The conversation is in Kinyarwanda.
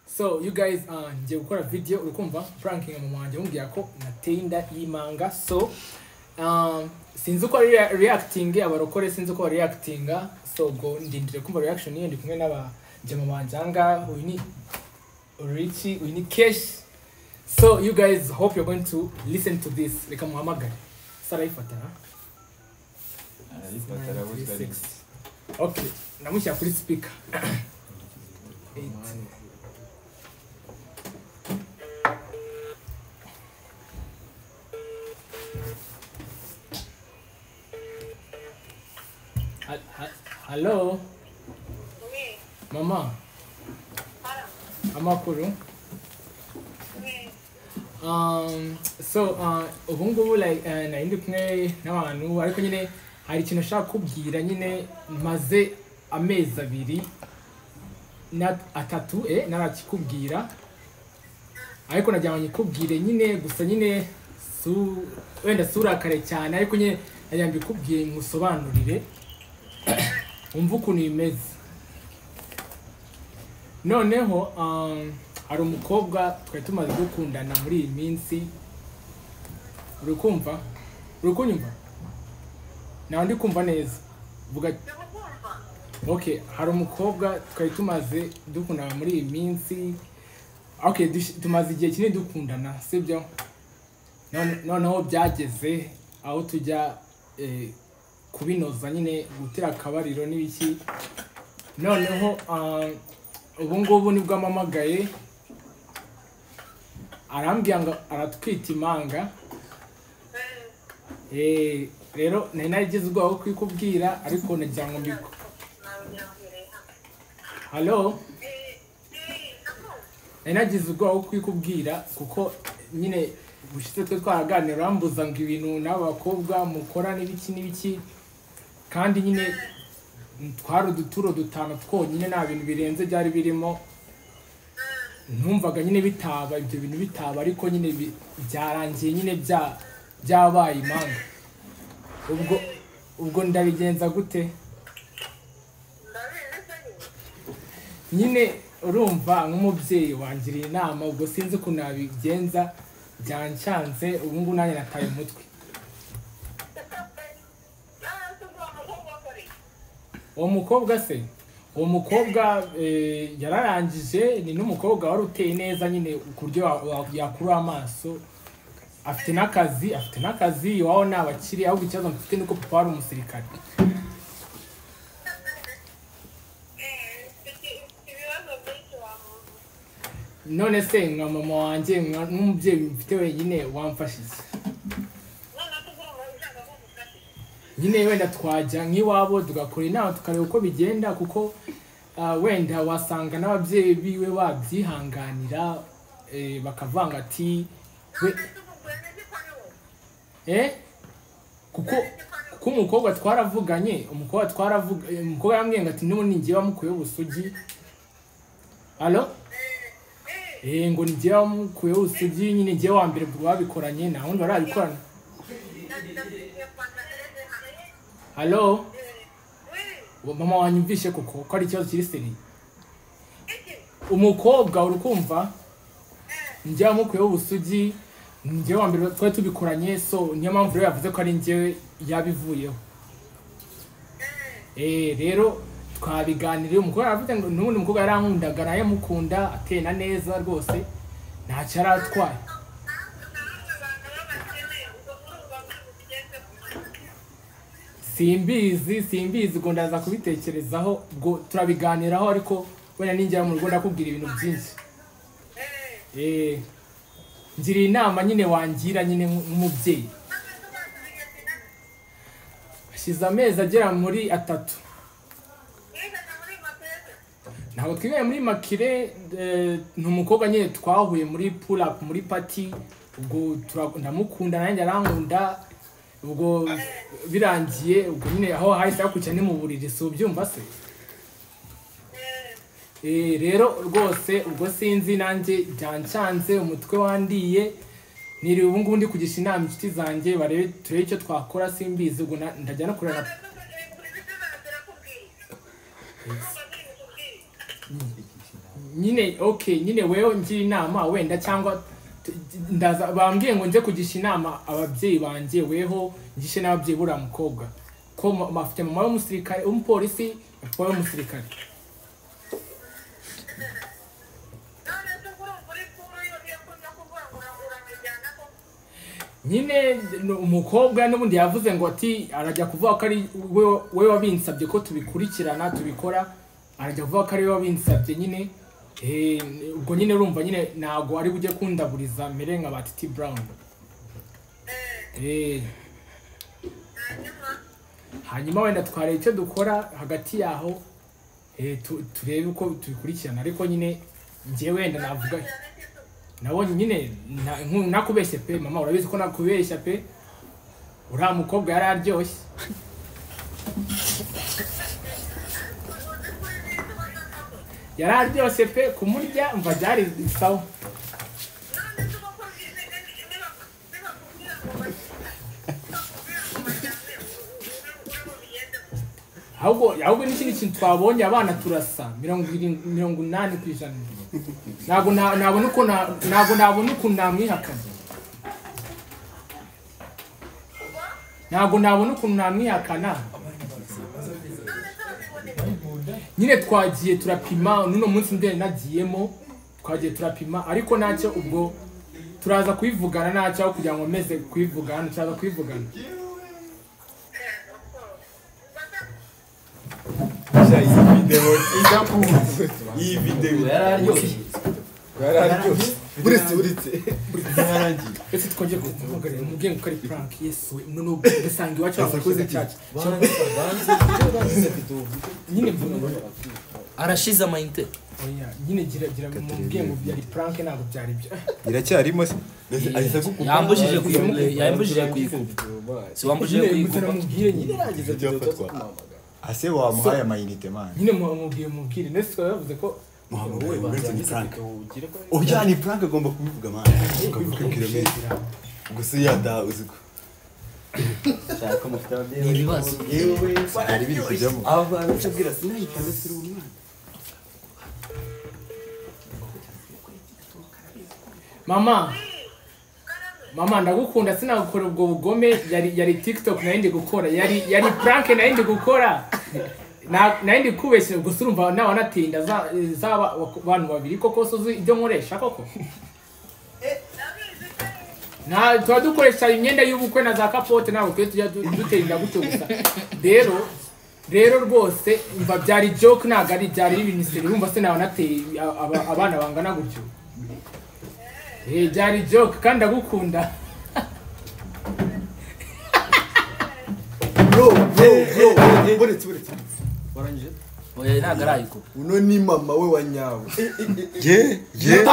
so you guys uh, ngiye gukora video uri kumva pranking mama wanjye amubwira ko nateye inda y'imanga so um, sinzi uko ari rea- reacting abarokore sinzi uko bareactinga so go ndindire kumva reaction ye ndi kumwe n'aba mama wanjye ahangaha uyu ni Richie uyu ni Kesh so you guys hope you're going to listen to this reka muhamagare sara yifata ha? arayifata arabuzwa ni okay namushyira kuri speaker Eight. Ha- ha- Hello, Mwe, mama, hara, amakuru. mwe, Um, so uh, ubu ngubu like uh, nari ndi kumwe n'abantu ariko nyine hari ikintu nshaka kubwira nyine maze amezi abiri na atatu eh, narakikubwira ariko nagira ngo nyikubwire nyine gusa nyine su, wenda surakare cyane ariko nyine nagira ngo mbikubwire ngusobanurire wumve ukuntu bimeze noneho um, hari umukobwa twari tumaze gukundana muri iyi minsi uri kumva uri kunyumva nawe ndi kumva neza vuga ndakukumva. okay hari umukobwa twari tumaze dukundana muri iyi minsi okay dush- tumaze igihe kinini dukundana sibyo None- noneho byageze aho tujya eh, kubinoza nyine gutera akabariro n'ibiki noneho ah, ubu ngubu nibwo ampamagaye arambwira ngo aratwita imanga Eh, Eh, rero nari narigize ubwoba bwo kubikubwira ariko nagira ngo mbiko nawe nyambere, ha. halo Eh, eh, ako, nari nagize ubwoba bwo kubikubwira kuko nyine bushize twe twaraganira urambuza ngo ibintu n'aba bakobwa mukora n'ibiki n'ibiki kandi nyine twari uduturo dutanu twonyine nta bintu birenze byari birimo numvaga nyine bitaba ibyo bintu bitaba ariko nyine bi- byarangiye nyine bya byabaye impanga ubwo ubwo ndabigenza gute ndabizi nyine. nyine urumva nk'umubyeyi wangira inama ubwo sinzi ukuntu nabigenza byancyanze ubu ngubu nanjye nataye umutwe Ah, se ugomba kuba ukora iki? uwo mukobwa se uwo mukobwa eh, yararangije ni n'umukobwa wari uteye neza nyine ku buryo wa- wa- yakura amaso afite n'akazi afite n'akazi iwabo ni abakiri ahubwo ikibazo mfite ni uko papa wari umusirikare Eh, iki- iki bibazo byinshi wamuzi. none se nka mama wanjye nka- nk'umubyeyi mfite wenyine wamfashije Noneho ko ugomba gushaka ko umufasha. nyine wenda twajya nk'iwabo tugakora inama tukareba uko bigenda kuko ah, wenda wasanga n'ababyeyi biwe babyihanganira eh, bakavanga ati we None se ukugwene gikora wowe? eh kuko kuko umukobwa twaravuganye umukobwa twaravuga eh, umukobwa yambwiye ngo ati n'ubu ninjye wamukuyeho ubusugi alo eh ngo ninjye wamukuyeho ubusugi nyine njye wa mbere babikoranye nta wundi barabikorana Nda- ndabwiye kwanda ereze hano. alo Eh, we, mama wanyumvishe kuko ko ari ikibazo kiri seriye iki? umukobwa uri kumva njye wamukuyeho ubusugi njye wa mbere twari tubikoranye so niyo mpamvu rero yavuze ko ari njyewe yabivuyeho eh rero twabiganiriye umukobwa yaravuze ngo n'ubundi umukobwa yarankundaga naye mukunda atena neza rwose ntacyo yari atwaye Ntabwo abantu b'abakene, ubwo murumva mubigezemo. simbizi simbizi ubwo ndaza kubitekerezaho ubwo turabiganiraho ariko wenda ninjya mu rugo ndakubwira ibintu byinshi Eh, eh ngira inama nyine wangira nyine nk'umubyeyi none se uzakomeza hashize amezi kugenda? agera muri atatu Mwigana muri mapesa. ntabwo twiganye muri makire eh, ni umukobwa nyine twahuye muri pull up muri pati ubwo tura- ndamukunda nanjye arankunda ubwo birangiye ubwo nyine aho hahise hakurikira ni mu buriri si ubyumva se Eh, Eh, rero rwose ubwo sinzi nanjye byancanze umutwe wandiye niri ubu ngubu ndi kugisha inama inshuti zanjye barebe turebe icyo twakora simbizi ubwo na- ndajya no kureba na- none se uzakomeza kugenda? Turakubwiye. Urumva mubikubwiye. iki kintu nyine okay nyine wewe ngira inama wenda cyangwa t- ndaza bambwiye ngo nze kugisha inama ababyeyi banjye weho ngishe n'ababyeyi buriya mukobwa ko ma- ma- afite mama w'umusirikare w'umupolisi papa w'umusirikare none se urumva uri kuri iyo niyo kuza kuvangura uramujyana koko nyine ni umukobwa n'ubundi yavuze ngo ati arajya kuvuga ko ari we- we wabinsabye ko tubikurikirana tubikora arajya kuvuga ko ari we wabinsabye nyine Eh, ubwo nyine urumva nyine ntabwo ari bujye kundaburiza mbere nka ba titi brown Eh, hanyuma hanyuma wenda twareba icyo dukora hagati yaho eh, tu- turebe uko tubikurikirana ariko nyine njye wenda navuga bakurikirana iki se? nabonye nyine na- nku- nakubeshye pe mama urabizi ko nakubeshya pe uriya mukobwa yari aryoshye uzi kuri n'izo batataho yari aryoshye pe kumurya mva byari sawa none se uba kubwira nibakubwira ngo bajyane bakubwira ngo bajyane uri bubigendemo ahubwo ahubwo n'ikindi kintu twabonye abana turasa mirongo irindwi mirongo inani ku ijana ntabwo na- nabona uko na- ntabwo nabona ukuntu namwihakana ntabwo nabona ukuntu namwihakana none se babiboneye nyine twagiye turapima n'uno munsi ndende nagiyemo twagiye turapima ariko ntacyo ubwo turaza kuyivugana ntacyo aho kugira ngo meze kuyivugana turaza kuyivugana Gusa iyi video idakunze iyi video yararyoshye yararyoshye buretse buretse yarangiye ese twongeye guhagarara umubyeyi ko ari prank yesu we none ubu ugasanga iwacu abakoze cyacu nyine mvuga ngo arashize amayinite oya nyine gira gira umubyeyi ngo byari prank ntabwo byari byo iracyarimo se ahise agukupa yambujije kuyikupa yambujije kuyikupa si wambujije nyine gusa kuyikupa namubwire nyine ase wamuhaye amayinite man nyine mubwire mubwire ndetse tukaba yavuze ko muhamagaye ngo uretse ni frank ujyana frank agomba kubivuga man ukavuga ko kilometero gusa iyo yataha uziko ni ibibazo byari biri kujyamo aba bantu ucabwira sinayikanda siri umwana mama mama ndagukunda sinagukora ubwo bugome yari yari tiktok nari ndi gukora yari yari prank nari ndi gukora Na- nari ndi kubeshya gusa urumva nawe anatinda za- zaba abantu babiri koko se uzi ibyo nkoresha koko nta tuba dukoresha imyenda y'ubukwe na za kapote ntabwo tujya tujya du- duterinda gutyo gusa rero rero rwose mva byari joke ntabwo ari byari ibintu seri urumva se nawe anateye aba- abana bangana gutyo Eh, byari joke kandi ndagukunda bro bro bro buretse buretse warangije oya ntabwo arayikupa uno ni mama we wa nyawe ye ye